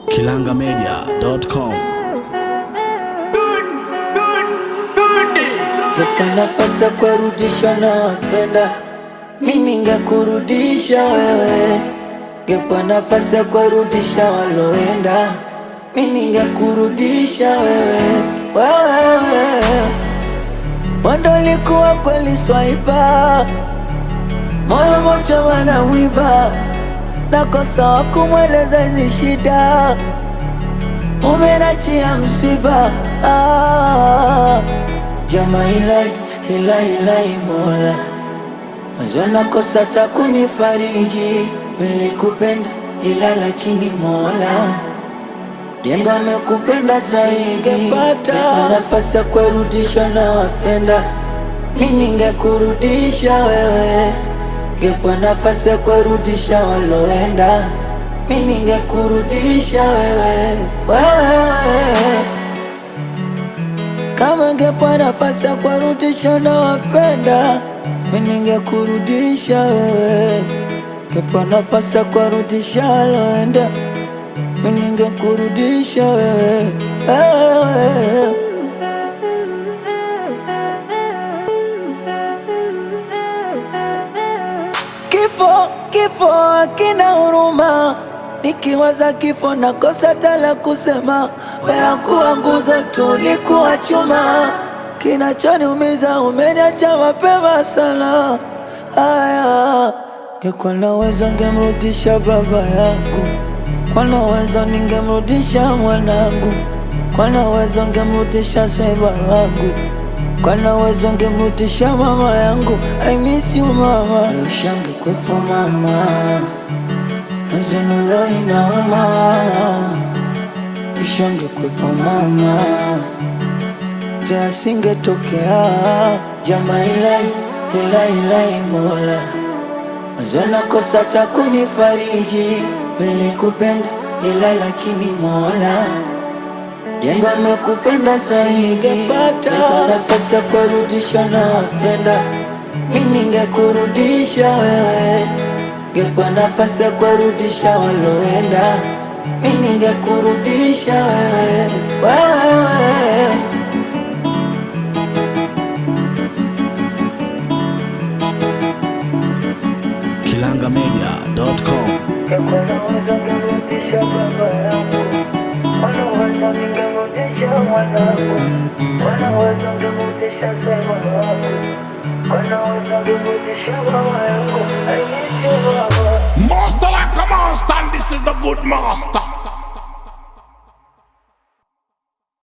kilangamedia.com. Ngepa nafasi ya kurudisha na wapenda mi ningekurudisha wewe, ngepa nafasi ya kurudisha waloenda mi ningekurudisha wewe, wewe wando likuwa kweli swaipa moyo mocha wana wiba nakosa wa kumweleza hizi shida umenachia msiba ah. Jama ilai ilai ilai mola Mwanzo nakosa ta kunifariji Nilikupenda ila lakini mola Jengo amekupenda zaidi Ngepata nafasi ya kurudisha na wapenda Mi ningekurudisha wewe Ngepa nafasi ya kurudisha waloenda Mi ningekurudisha wewe Wewe kama ngepa nafasi ya kurudisha na wapenda mi ningekurudisha wewe, ngepa nafasi ya kurudisha waloenda mi ningekurudisha wewe, wewe. Kifo, kifo hakina huruma, nikiwaza kifo nakosa tala kusema. Wewe kuwa nguzo tu, ulikuwa chuma, kinachoniumiza umeniacha mapema sana. Aya, ngekuwa na uwezo ngemrudisha baba yangu, kwa na uwezo ningemrudisha mwanangu, kwa na uwezo ngemrudisha sweba wangu kwa na uwezo ngemrudisha mama yangu. I miss you mama, ushange kwepo mama, nazenuro inaoma, ushange kwepo mama, teasingetokea jama ilai ilai ilai mola Mwanzo nakosa ta kunifariji, nilikupenda ila lakini mola Jengo amekupenda zaidi, ngepata nafasi ya kurudisha na wapenda mi ningekurudisha wewe, ngepa nafasi ya kurudisha waloenda mi ningekurudisha wewe, wewe. kilangamedia.com. Wanaweza ngemrudisha baba yangu, wanaweza ningemrudisha mwanangu, wanaweza ngemrudisha sema wangu, wanaweza ngemrudisha mama yangu, I miss you mama. Master like a monster, and this is the good master.